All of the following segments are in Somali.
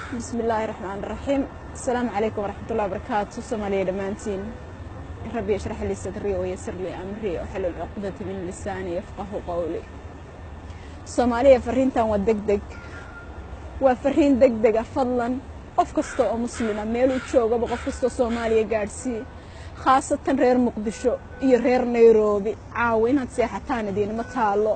bismi illaahi raxmaan raxiim asalaamu calaykum waraxmatullahi wabarakaatu soomaaliya dhammaantiin rabbi yashrax lii sadrii wayasir lii amrii waxalul cuqdati min lisaani yafqahu qowli soomaaliya fariintan waa deg deg waa fariin deg dega fadlan qof kasta oo muslima meeluu joogaba qof kastoo soomaaliya gaadhsii khaasatan reer muqdisho iyo reer nairobi caawa inaad seexataan idiinma taalo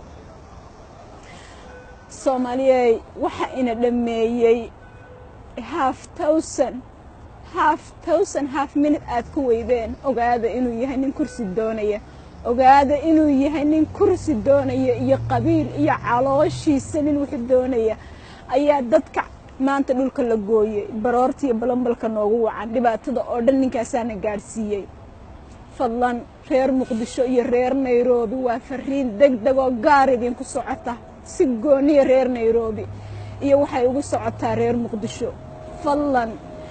soomaaliyey waxa ina dhammeeyey haaf towsan haaf towsan haaf minute aad ku weydeen ogaada inuu yahay nin kursi doonaya ogaada inuu yahay nin kursi doonaya iyo qabiil iyo calooshiisa nin wixii doonaya ayaa dadka maanta dhulka la gooyey baroorta iyo balambalka noogu wacan dhibaatada oo dhan ninkaasaana gaadhsiiyey fadlan reer muqdisho iyo reer nairobi waa fariin deg deg oo gaar idinku socota si gooniya reer nairobi iyo waxay ugu socotaa reer muqdisho fadlan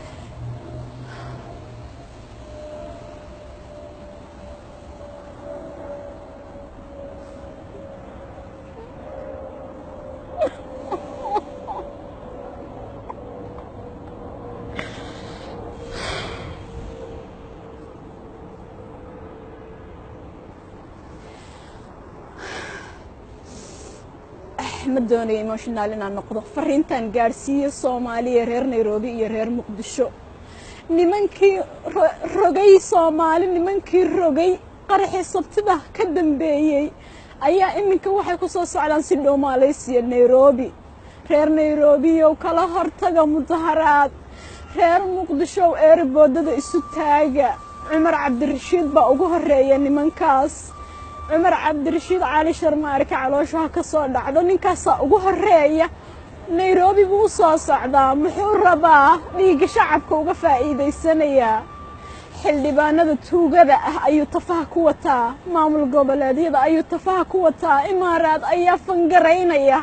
ma doonayo emotional inaan noqdo fariintan gaadhsiiyo soomaaliya reer nairobi iyo reer muqdisho nimankii rogay soomaali nimankii rogay qaraxii sabtida ka dambeeyey ayaa iminka waxay ku soo socdaan si dhow maaleysiya nairobi reer nairobiyow kala hortaga mudaharaad reer muqdishow eeraboodada isu taaga cumar cabdirashiid baa ugu horeeya nimankaas cumar cabdirashiid cali sharmaarka calooshaha ka soo dhacdo ninkaasaa ugu horeeya nairobi buu u soo socdaa muxuu rabaa dhiigga shacabka uga faa'iidaysanayaa xildhibaanada tuugada ah ayuu tafaha ku wataa maamul goboleedyada ayuu tafaha ku wataa imaaraad ayaa fangaraynaya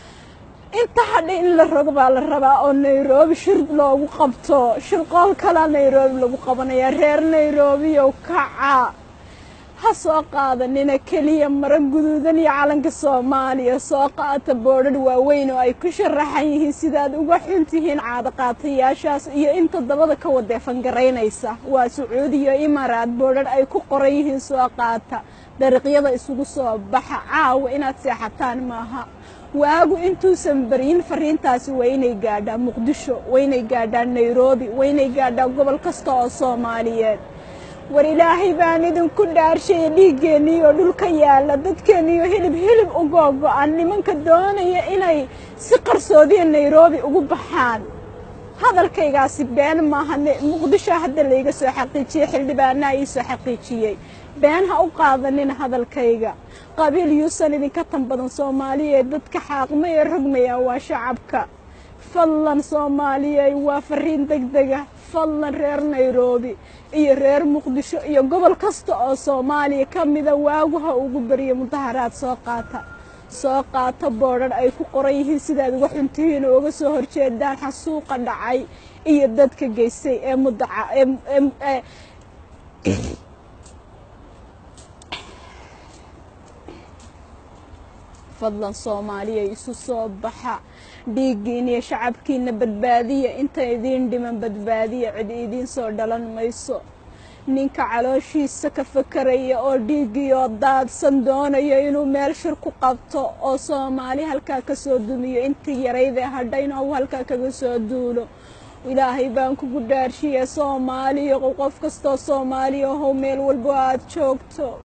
inta hadha in la rogo baa la rabaa oo nairobi shir loogu qabto shirqool kalaa nairobi lagu qabanaya reer nairobiyow kaca ha soo qaadanina keliya maro guduudan iyo calanka soomaaliya soo qaata boodhadh waaweyn oo ay ku sharaxan yihiin sidaad uga xun tihiin caadaqaatayaashaas iyo inta dabada ka wadee fangaraynaysa waa sacuudiya imaaraad boodhadh ay ku qoran yihiin soo qaata dariiqyada isugu soo baxa caawa inaad seexataan maaha waagu intuusan baryin fariintaasi waa inay gaadhaa muqdisho waa inay gaadhaa nairobi waa inay gaadhaa gobol kasta oo soomaaliyeed war ilaahay baan idinku dhaarshaya dhiiggeennii oo dhulka yaalla dadkeenniioo hilib hilib u googo-an nimanka doonaya inay si qarsoodiya nairobi ugu baxaan hadalkaygaasi been maaha muqdisho hadda layga soo xaqiijiyey xildhibaanaa ii soo xaqiijiyey been ha u qaadanina hadalkayga qabiil yuusan idinka tan badan soomaaliya dadka xaaqmaya rogmaya waa shacabka fadlan soomaaliyey waa fariin deg dega fadlan reer nairobi iyo reer muqdisho iyo gobol kasta oo soomaaliya ka mida waaguha ugu beriya mudaharaad soo qaata soo qaata boodhan ay ku qoran yihiin sidaad uga xuntihiin oo uga soo horjeedaan xasuuqa dhacay iyo dadka geystay ee mudaca ee fadlan soomaaliya isu soo baxa dhiiggiina iyo shacabkiina badbaadiya inta idiin dhiman badbaadiya cid idiin soo dhalan mayso ninka calooshiisa ka fakaraya oo dhiiggiioo daadsan doonaya inuu meel shir ku qabto oo soomaali halkaa ka soo dumiyo intii yaraydee hadhayn ou halkaa kaga soo duulo ilaahay baan kugu dhaarshiya soomaaliya qof kastoo soomaaliya ahow meel walbo aad joogto